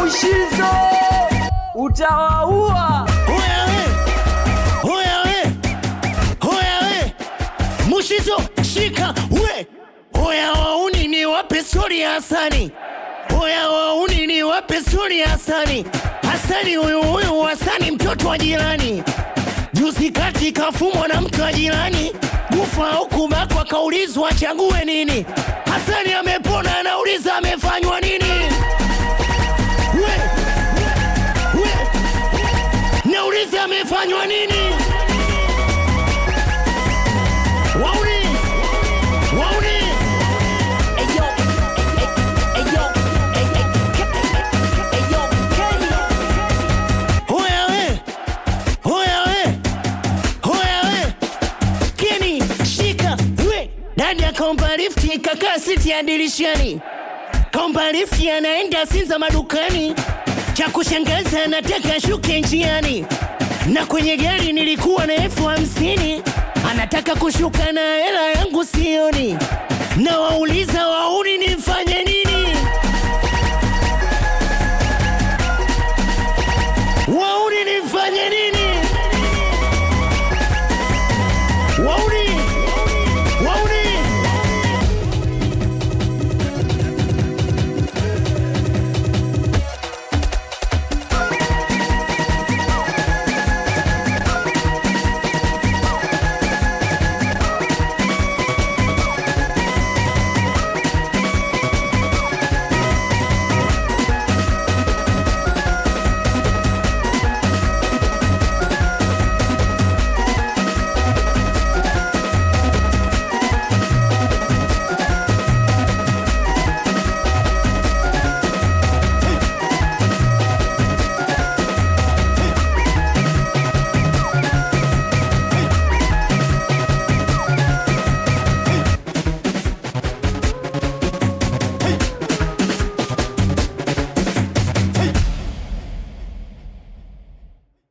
Mushizo utawaua. Hoya we, hoya we, hoya we, Mushizo shika we, hoya wauni ni wape stori ya Hasani, hoya wauni ni wape stori ya Hasani. Hasani huyu huyu Hasani mtoto wa jirani, juzi kati kafumwa na mtu wa jirani, kufa au kubakwa, kaulizwa achague nini. Hasani amepona, anauliza amefanywa nini? We, we, Nauliza amefanywa nini? Wauni, wauni, Ayo, ayo, ayo, Kenya. hoya we, hoya we, hoya we, Keni shika we, dadi akaomba lifti kakaa siti ya dirishani, kaomba lifti anaenda Sinza madukani, cha kushangaza anataka shuke njiani, na kwenye gari nilikuwa na elfu hamsini anataka kushuka na hela yangu sioni, na wauliza wauni nifanye nini?